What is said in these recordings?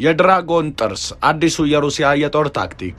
የድራጎን ጥርስ አዲሱ የሩሲያ የጦር ታክቲክ።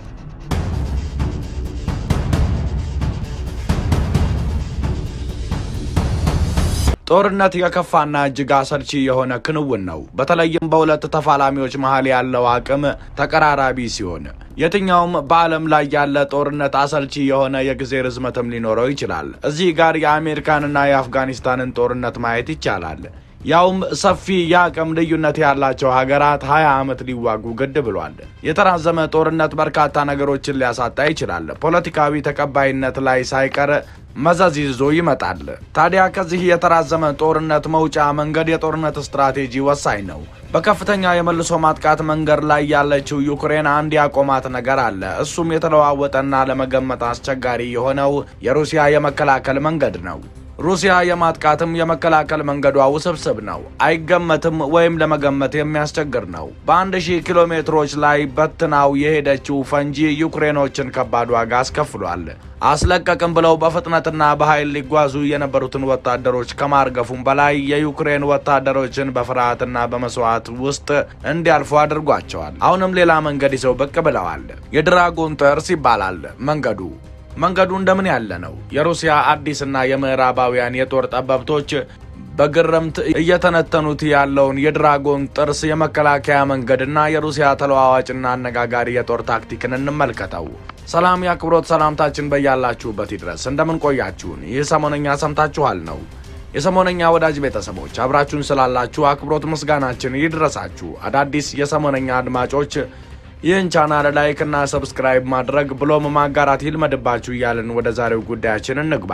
ጦርነት የከፋና እጅግ አሰልቺ የሆነ ክንውን ነው። በተለይም በሁለት ተፋላሚዎች መሀል ያለው አቅም ተቀራራቢ ሲሆን የትኛውም በዓለም ላይ ያለ ጦርነት አሰልቺ የሆነ የጊዜ ርዝመትም ሊኖረው ይችላል። እዚህ ጋር የአሜሪካንና የአፍጋኒስታንን ጦርነት ማየት ይቻላል። ያውም ሰፊ የአቅም ልዩነት ያላቸው ሀገራት ሀያ ዓመት ሊዋጉ ግድ ብሏል። የተራዘመ ጦርነት በርካታ ነገሮችን ሊያሳጣ ይችላል። ፖለቲካዊ ተቀባይነት ላይ ሳይቀር መዘዝ ይዞ ይመጣል። ታዲያ ከዚህ የተራዘመ ጦርነት መውጫ መንገድ የጦርነት ስትራቴጂ ወሳኝ ነው። በከፍተኛ የመልሶ ማጥቃት መንገድ ላይ ያለችው ዩክሬን አንድ ያቆማት ነገር አለ። እሱም የተለዋወጠና ለመገመት አስቸጋሪ የሆነው የሩሲያ የመከላከል መንገድ ነው። ሩሲያ የማጥቃትም የመከላከል መንገዷ ውስብስብ ነው፣ አይገመትም ወይም ለመገመት የሚያስቸግር ነው። በአንድ ሺህ ኪሎ ሜትሮች ላይ በትናው የሄደችው ፈንጂ ዩክሬኖችን ከባድ ዋጋ አስከፍሏል። አስለቀቅም ብለው በፍጥነትና በኃይል ሊጓዙ የነበሩትን ወታደሮች ከማርገፉም በላይ የዩክሬን ወታደሮችን በፍርሃትና በመስዋዕት ውስጥ እንዲያልፉ አድርጓቸዋል። አሁንም ሌላ መንገድ ይዘው ብቅ ብለዋል። የድራጎን ጥርስ ይባላል መንገዱ። መንገዱ እንደምን ያለ ነው? የሩሲያ አዲስና የምዕራባውያን የጦር ጠበብቶች በግርምት እየተነተኑት ያለውን የድራጎን ጥርስ የመከላከያ መንገድና የሩሲያ ተለዋዋጭና አነጋጋሪ የጦር ታክቲክን እንመልከተው። ሰላም የአክብሮት ሰላምታችን በያላችሁበት ይድረስ። እንደምን ቆያችሁን? ይህ ሰሞነኛ ሰምታችኋል ነው። የሰሞነኛ ወዳጅ ቤተሰቦች አብራችሁን ስላላችሁ አክብሮት ምስጋናችን ይድረሳችሁ። አዳዲስ የሰሞነኛ አድማጮች ይህን ቻናል ላይክ እና ሰብስክራይብ ማድረግ ብሎም ማጋራት ይልመድባችሁ እያልን ወደ ዛሬው ጉዳያችን እንግባ።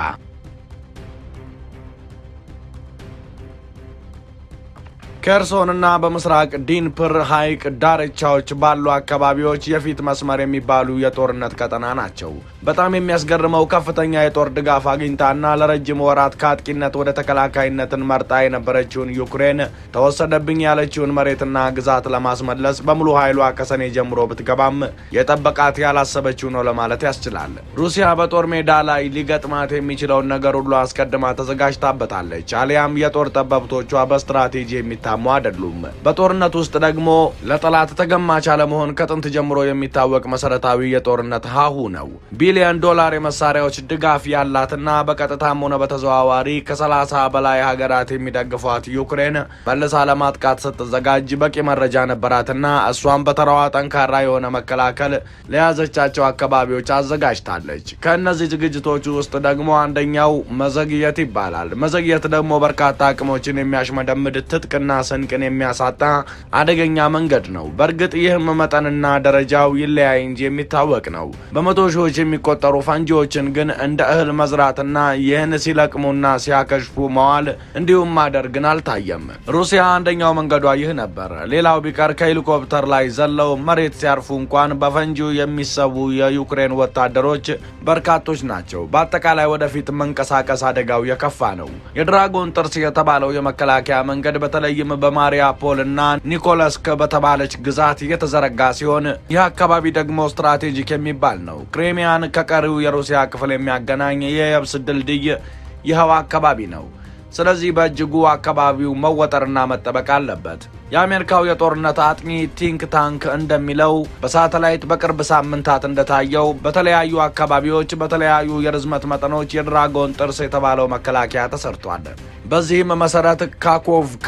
ኬርሶንና በምስራቅ ዲንፕር ሐይቅ ዳርቻዎች ባሉ አካባቢዎች የፊት መስመር የሚባሉ የጦርነት ቀጠና ናቸው። በጣም የሚያስገርመው ከፍተኛ የጦር ድጋፍ አግኝታና ለረጅም ወራት ከአጥቂነት ወደ ተከላካይነትን መርጣ የነበረችውን ዩክሬን ተወሰደብኝ ያለችውን መሬትና ግዛት ለማስመለስ በሙሉ ኃይሏ ከሰኔ ጀምሮ ብትገባም የጠበቃት ያላሰበችው ነው ለማለት ያስችላል። ሩሲያ በጦር ሜዳ ላይ ሊገጥማት የሚችለውን ነገር ሁሉ አስቀድማ ተዘጋጅታበታለች። አሊያም የጦር ጠበብቶቿ በስትራቴጂ የሚታሙ አይደሉም። በጦርነት ውስጥ ደግሞ ለጠላት ተገማች አለመሆን ከጥንት ጀምሮ የሚታወቅ መሰረታዊ የጦርነት ሀሁ ነው። ቢሊዮን ዶላር የመሳሪያዎች ድጋፍ ያላትና በቀጥታም ሆነ በተዘዋዋሪ ከሰላሳ በላይ ሀገራት የሚደግፏት ዩክሬን መልሳ ለማጥቃት ስትዘጋጅ በቂ መረጃ ነበራትና እሷም በተራዋ ጠንካራ የሆነ መከላከል ለያዘቻቸው አካባቢዎች አዘጋጅታለች። ከእነዚህ ዝግጅቶች ውስጥ ደግሞ አንደኛው መዘግየት ይባላል። መዘግየት ደግሞ በርካታ አቅሞችን የሚያሽመደምድ ትጥቅና ስንቅን የሚያሳጣ አደገኛ መንገድ ነው። በእርግጥ ይህም መጠንና ደረጃው ይለያይ እንጂ የሚታወቅ ነው። በመቶ ሺዎች የሚቆጠሩ ፈንጂዎችን ግን እንደ እህል መዝራትና ይህን ሲለቅሙና ሲያከሽፉ መዋል እንዲሁም ማደር ግን አልታየም። ሩሲያ አንደኛው መንገዷ ይህ ነበር። ሌላው ቢቀር ከሄሊኮፕተር ላይ ዘለው መሬት ሲያርፉ እንኳን በፈንጂው የሚሰቡ የዩክሬን ወታደሮች በርካቶች ናቸው። በአጠቃላይ ወደፊት መንቀሳቀስ አደጋው የከፋ ነው። የድራጎን ጥርስ የተባለው የመከላከያ መንገድ በተለይም በማሪያፖል እና ኒኮለስክ በተባለች ግዛት የተዘረጋ ሲሆን ይህ አካባቢ ደግሞ ስትራቴጂክ የሚባል ነው። ክሬሚያን ከቀሪው የሩሲያ ክፍል የሚያገናኝ የየብስ ድልድይ ይኸው አካባቢ ነው። ስለዚህ በእጅጉ አካባቢው መወጠርና መጠበቅ አለበት። የአሜሪካው የጦርነት አጥኚ ቲንክ ታንክ እንደሚለው በሳተላይት በቅርብ ሳምንታት እንደታየው በተለያዩ አካባቢዎች በተለያዩ የርዝመት መጠኖች የድራጎን ጥርስ የተባለው መከላከያ ተሰርቷል። በዚህም መሰረት ካኮቭካ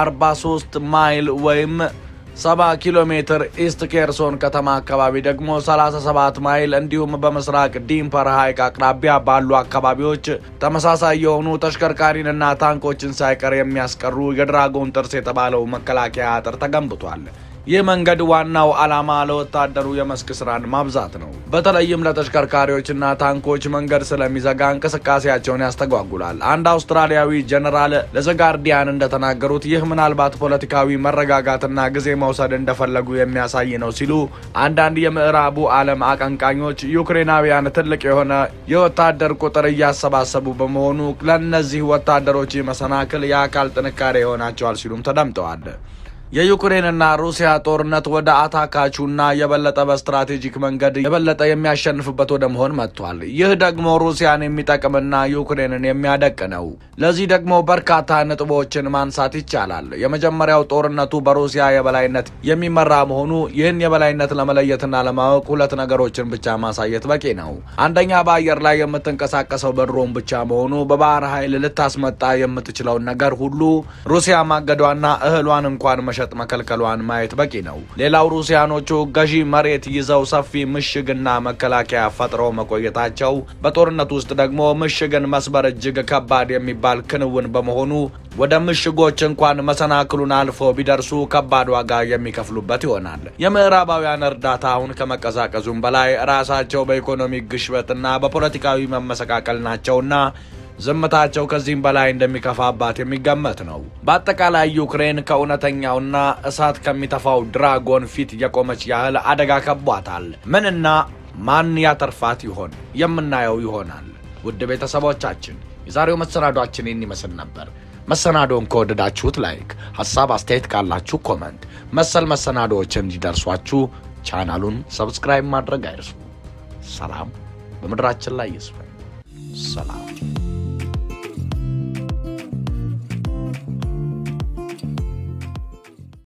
43 ማይል ወይም 70 ኪሎ ሜትር ኢስት ኬርሶን ከተማ አካባቢ ደግሞ 37 ማይል እንዲሁም በምስራቅ ዲምፐር ሐይቅ አቅራቢያ ባሉ አካባቢዎች ተመሳሳይ የሆኑ ተሽከርካሪንና ታንኮችን ሳይቀር የሚያስቀሩ የድራጎን ጥርስ የተባለው መከላከያ አጥር ተገንብቷል። ይህ መንገድ ዋናው ዓላማ ለወታደሩ የመስክ ስራን ማብዛት ነው። በተለይም ለተሽከርካሪዎችና ታንኮች መንገድ ስለሚዘጋ እንቅስቃሴያቸውን ያስተጓጉላል። አንድ አውስትራሊያዊ ጀኔራል ለዘጋርዲያን እንደተናገሩት ይህ ምናልባት ፖለቲካዊ መረጋጋትና ጊዜ መውሰድ እንደፈለጉ የሚያሳይ ነው ሲሉ፣ አንዳንድ የምዕራቡ ዓለም አቀንቃኞች ዩክሬናውያን ትልቅ የሆነ የወታደር ቁጥር እያሰባሰቡ በመሆኑ ለእነዚህ ወታደሮች መሰናክል የአካል ጥንካሬ ይሆናቸዋል ሲሉም ተደምጠዋል። የዩክሬንና ሩሲያ ጦርነት ወደ አታካቹና የበለጠ በስትራቴጂክ መንገድ የበለጠ የሚያሸንፍበት ወደ መሆን መጥቷል። ይህ ደግሞ ሩሲያን የሚጠቅምና ዩክሬንን የሚያደቅ ነው። ለዚህ ደግሞ በርካታ ነጥቦችን ማንሳት ይቻላል። የመጀመሪያው ጦርነቱ በሩሲያ የበላይነት የሚመራ መሆኑ። ይህን የበላይነት ለመለየትና ለማወቅ ሁለት ነገሮችን ብቻ ማሳየት በቂ ነው። አንደኛ በአየር ላይ የምትንቀሳቀሰው በድሮን ብቻ መሆኑ። በባህር ኃይል ልታስመጣ የምትችለውን ነገር ሁሉ ሩሲያ ማገዷና እህሏን እንኳን መሸጥ መከልከሏን ማየት በቂ ነው። ሌላው ሩሲያኖቹ ገዢ መሬት ይዘው ሰፊ ምሽግና መከላከያ ፈጥረው መቆየታቸው፣ በጦርነት ውስጥ ደግሞ ምሽግን መስበር እጅግ ከባድ የሚባል ክንውን በመሆኑ ወደ ምሽጎች እንኳን መሰናክሉን አልፈው ቢደርሱ ከባድ ዋጋ የሚከፍሉበት ይሆናል። የምዕራባውያን እርዳታ አሁን ከመቀዛቀዙም በላይ ራሳቸው በኢኮኖሚ ግሽበትና በፖለቲካዊ መመሰቃቀል ናቸውና ዝምታቸው ከዚህም በላይ እንደሚከፋባት የሚገመት ነው። በአጠቃላይ ዩክሬን ከእውነተኛውና እሳት ከሚተፋው ድራጎን ፊት የቆመች ያህል አደጋ ከቧታል። ምንና ማን ያተርፋት ይሆን የምናየው ይሆናል። ውድ ቤተሰቦቻችን የዛሬው መሰናዷችን ይህን ይመስል ነበር። መሰናዶን ከወደዳችሁት ላይክ፣ ሀሳብ አስተያየት ካላችሁ ኮመንት፣ መሰል መሰናዶዎችን እንዲደርሷችሁ ቻናሉን ሰብስክራይብ ማድረግ አይርሱ። ሰላም በምድራችን ላይ ይስፈን። ሰላም